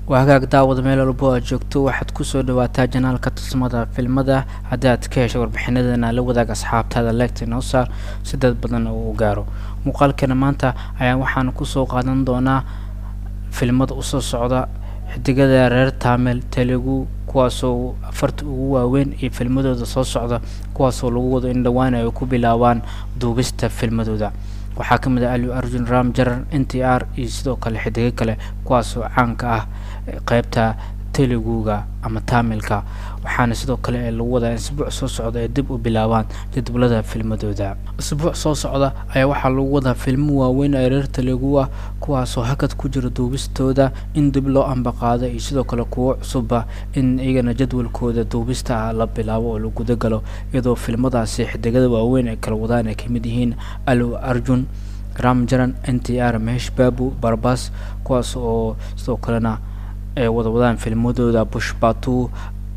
waa hagaag daawada meel walbo aad joogto waxaad kusoo dhawaataa janaalka tusmada filmada haddii aad ka hesho warbixinadana la wadaag asxaabtaada leegta inoo saar si dad badan uu gaaro muuqaalkeena maanta ayaa waxaan kusoo qaadan doonaa filmada usoo socda xidigada reer taamil telugu kuwaasoo afarta ugu waaweyn iyo filmadooda soo socda kuwaasoo lagu wado in dhowaan ay ku bilaabaan duubista filmadooda waxaa ka mid ah aliu arjun ram jaran n t r iyo sidoo kale xidigo kale kuwaasoo caanka ah qeybta teluguga ama taamilka waxaana sidoo kale ee lagu wadaa isbuuc soo socda ay dib u bilaabaan jadwalada filmadooda isbuuc soo socda ayaa waxaa lagu wadaa filmo waaweyn ee reer telugu ah kuwaasoo hakad ku jira duubistooda in dib loo ambaqaado iyo sidoo kale kuwo cusubba in iyagana jadwalkooda duubista ah la bilaabo oo la gudagalo iyadoo filmadaasi xidigada waaweyn ay kala wadaan ay kamid yihiin alu arjun ramjaran n t r mehesh babu barbas kuwaas oo sidoo kalena ay wada wadaan filmadooda bushbatu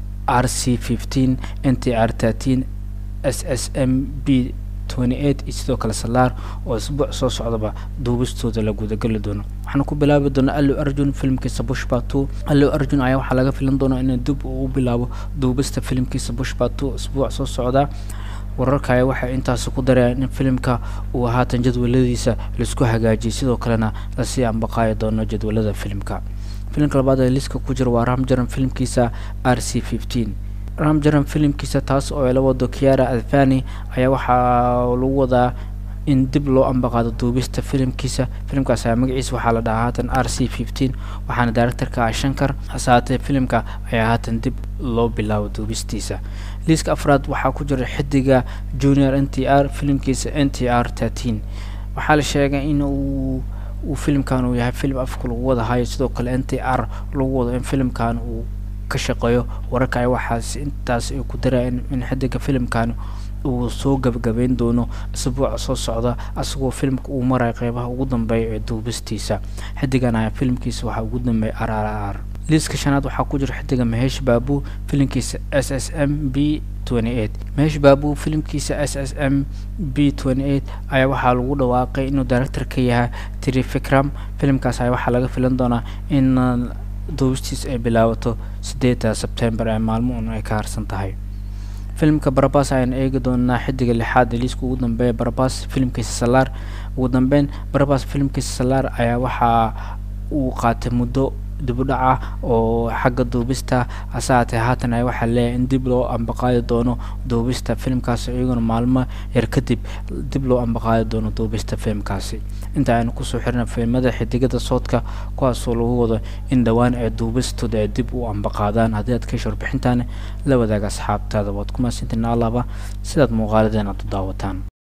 r c fifteen n t r thirteen s s m b twenty eight iyo sidoo kale salaar oo isbuuc soo socdaba duubistooda la gudageli doono waxaana ku bilaabi doonaa allu arjun filimkiisa bushbatu allu arjun ayaa waxaa laga filan doonaa inuu dib uu bilaabo duubista filimkiisa bushbatu isbuuc soo socda wararka ayaa waxay intaasi ku darayaan in filimka uu haatan jadwaladiisa laisku hagaajiyay sidoo kalena lasii ambaqaayi doono jadwalada filimka filimka labaad ee liska ku jira waa ramjaran filimkiisa r c fifteen ramjaran filimkiisa taas oo ay la wado kiara advani ayaa waxaa lagu wadaa in dib loo ambaqaado duubista filimkiisa filimkaas ayaa magaciisa waxaa la dhahaa haatan r c fifteen waxaana directorka ah shankar hasaatee filimka ayaa haatan dib loo bilaabo duubistiisa liiska afraad waxaa ku jira xidiga junior n t r filimkiisa n t r thirteen waxaa la sheegay in uu uu filimkan uu yahay filim afka lagu wada hayo sidoo kale n t r lagu wado in filimkan uu ka shaqeeyo wararka ay waxaas intaas ay ku darayaan in xidiga filimkan uu soo gabagabeyn doono isbuuca soo socda asagoo filimka uu marayo qeybaha ugu dambeeya ee duubistiisa xidigan ayaa filimkiisa waxaa ugu dambeeya r r r liiska shanaad waxaa ku jira xidiga mahesh babu filimkiisa s s m b mehesh babu filimkiisa s s m b ayaa waxaa lagu dhawaaqay inuu director ka yahay trifikram filimkaas ayaa waxaa laga filan doonaa in duubistiis ay bilaabato sideeda sebtembar ee maalmo un ay ka harsan tahay filimka barabas ayaan eegi doonaa xidiga lixaad ee liiska ugu dambeeya barabas filimkiisa salaar ugu dambeyn barabas filimkiisa salaar ayaa waxaa uu qaatay muddo dibudhac ah oo xagga duubista hase haatee haatan ay waxaa leeyahay in dib loo ambaqaadi doono duubista filimkaasi iyaguna maalmo yar kadib dib loo ambaqaadi doono duubista filimkaasi inta aynu kusoo xirna filimada xidigada soodka kuwaasoo lagu wado in dhowaan ay duubistooda ay dib u ambaqaadaan haddii aad ka hesho warbixintaani la wadaaga asxaabtaada waad ku mahadsantiin allahba sidaad muuqaaladeen aad u daawataan